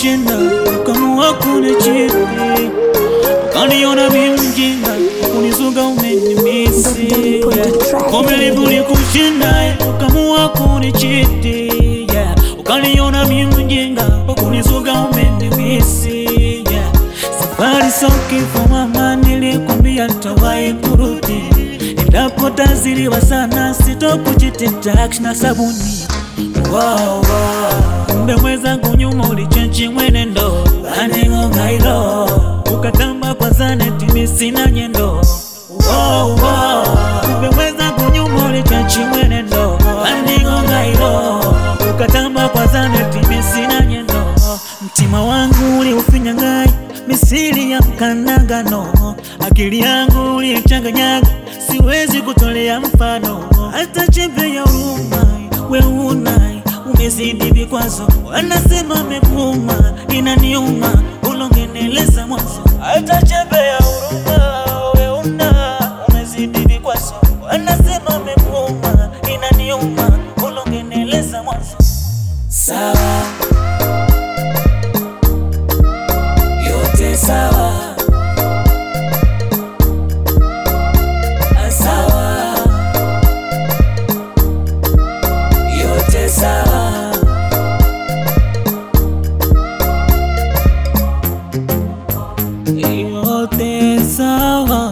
kukushinda, ukamua kunichiti, ukaniona mi mjinga, kunizuga umenimisi. Yeah. Uvumilivu ulikushinda, ukamua kunichiti, yeah. ukaniona mi mjinga, kunizuga umenimisi. Yeah. Safari sio kifo mama, nilikwambia nitawahi kurudi, endapo taziliwa sana, sitokuchititax na sabuni Wow, wow. Kumbe mwenzangu nyuma ulichenchi mwenendo aning'ong'ailo ukatamba kwa zaneti misina nyendo wow, wow. Kumbe mwenzangu nyuma ulichenchi mwenendo aning'ong'ailo ukatamba kwa zaneti misina nyendo mtima wangu uliufinyangai misili ya mkanangano akili yangu ulichanganyaga siwezi kutolea mfano hata chembe ya huruma we unai umezidi vikwazo, wanasema mekuma, inaniuma ulongeneleza mwanzo. Hata chembe ya huruma we una umezidi vikwazo, wanasema mekuma, inaniuma ulongeneleza mwanzo. Sawa, yote sawa, sawa yote sawa. Yote sawa,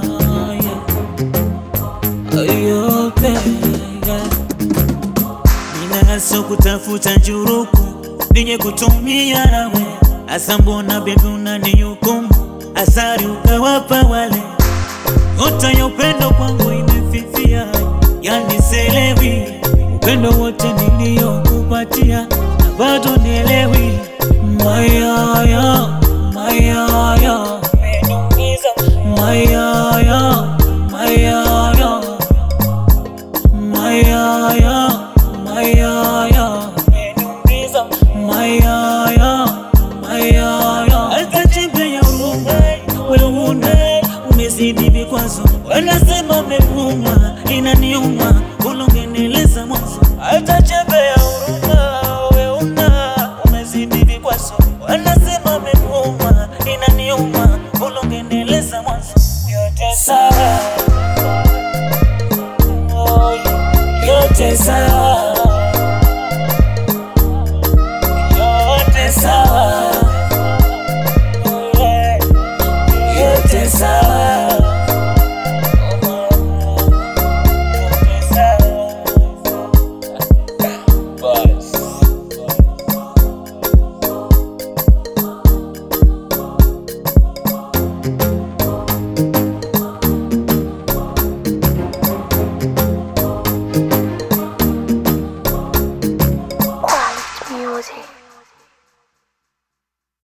yeah. Yote, yeah. Ninaso kutafuta njuruku ninye kutumia nawe, asa mbona bebi unanihukumu, asari ukawapa wale, nyota ya upendo kwangu imefifia, yani selewi upendo wote niliyokupatia na bado nielewi mayoyo mayoyo mayoyo mayoyo mayoyo mayoyo mayoyo mayoyo hata chembe ya huruma wewe una umezidi vikwazo, wanasema mekuma, inaniuma ulongeneleza mwanzo. Hata chembe ya huruma wewe una umezidi vikwazo, wanasema mekuma, inaniuma ulongeneleza mwanzo. Yote sawa, oh, yote sawa